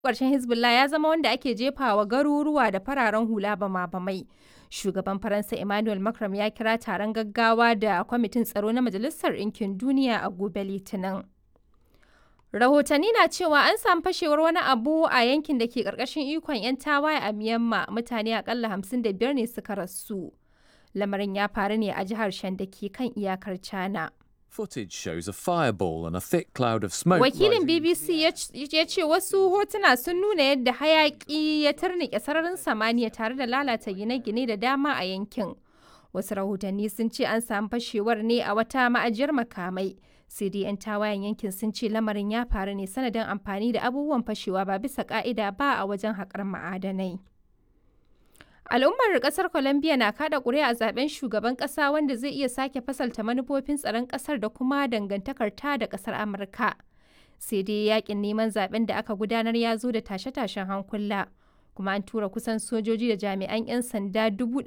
ƙarshen Hezbollah ya zama wanda ake jefawa garuruwa da fararen hula bama-bamai. Shugaban Faransa Emmanuel Macron ya kira taron gaggawa da kwamitin tsaro na Majalisar Ɗinkin Duniya a gobe Litinin. Rahotanni na cewa an samu fashewar wani abu a yankin da ke ƙarƙashin ikon 'yan tawaye a Myanmar mutane akalla 55 ne suka rasu. Lamarin ya faru ne a jihar Shan da ke kan iyakar China. Footage shows a fireball and a thick cloud of smoke. Wakilin rising- BBC ya c- ya ce wasu hotuna sun nuna yadda hayaƙi ya tarnike sararin samaniya tare da lalata gine-gine da dama a yankin. Wasu rahotanni sun ce an samu fashewar ne a wata ma'ajiyar makamai. Sai dai 'yan tawayen yankin sun ce lamarin ya faru ne sanadin amfani da abubuwan fashewa ba bisa ka'ida ba a wajen haƙar ma'adanai. Al'ummar kasar Colombia na kada ƙuri'a a zaben shugaban ƙasa wanda zai iya sake fasalta manufofin tsaron ƙasar da kuma dangantakar ta da ƙasar Amurka. Sai dai yakin neman zaben da aka gudanar ya zo da tashe-tashen hankula. Kuma an tura kusan sojoji da jami'an 'yan sanda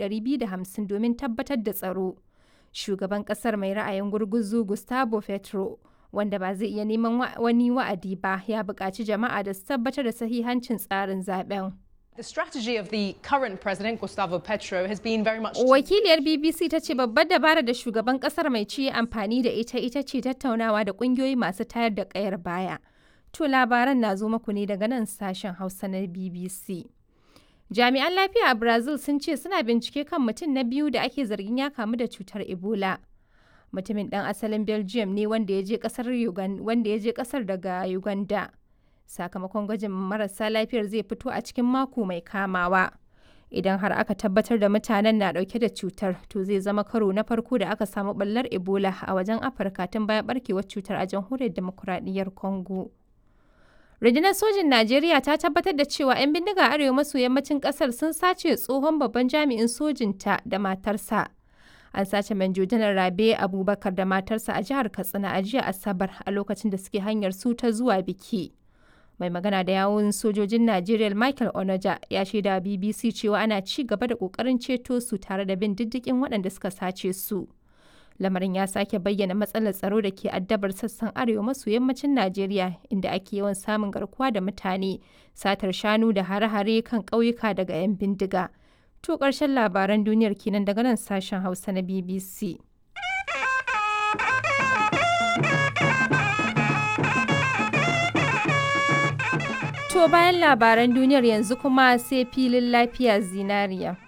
250 domin tabbatar da tsaro. Shugaban ƙasar mai ra'ayin gurguzu Gustavo Petro, wanda ba zai iya neman wa- wani wa'adi ba, ya buƙaci jama'a da su tabbatar da sahihancin tsarin zaben. The strategy of the current president, Gustavo Petro, has been very much. to- Wakiliyar BBC ta ce babbar dabara da shugaban kasar mai ci ya amfani da ita ita ce tattaunawa da kungiyoyi masu tayar da kayar baya. To labaran na zo muku ne daga nan sashen Hausa na BBC. Jami'an lafiya a Brazil sun ce suna bincike kan mutum na biyu da ake zargin ya kamu da cutar Ebola. Mutumin ɗan asalin Belgium ne wanda ya je kasar Ugan- wanda ya je kasar daga Uganda. Sakamakon gwajin marasa lafiyar zai fito a cikin mako mai kamawa. idan har aka tabbatar da mutanen na dauke da cutar to zai zama karo na farko da aka samu ɓallar ebola a wajen afirka tun bayan barkewar cutar a jamhuriyar demokuraɗiyyar congo rundunar sojin najeriya ta tabbatar da cewa 'yan bindiga arewa maso yammacin ƙasar sun sace tsohon babban jami'in sojinta da matarsa an sace manjo janar rabe abubakar da matarsa a jihar katsina a jiya asabar a lokacin da suke hanyar su ta zuwa biki mai magana da yawun sojojin Najeriya Michael Onoja ya shaida wa BBC cewa ana ci gaba da kokarin ceto su tare da bin diddigin waɗanda suka sace su. Lamarin ya sake bayyana matsalar tsaro da ke addabar sassan arewa maso yammacin Najeriya inda ake yawan samun garkuwa da mutane, satar shanu da hare-hare kan ƙauyuka daga 'yan bindiga. To ƙarshen labaran duniyar kenan daga nan sashen Hausa na BBC. To bayan labaran duniyar yanzu kuma sai filin lafiya zinariya.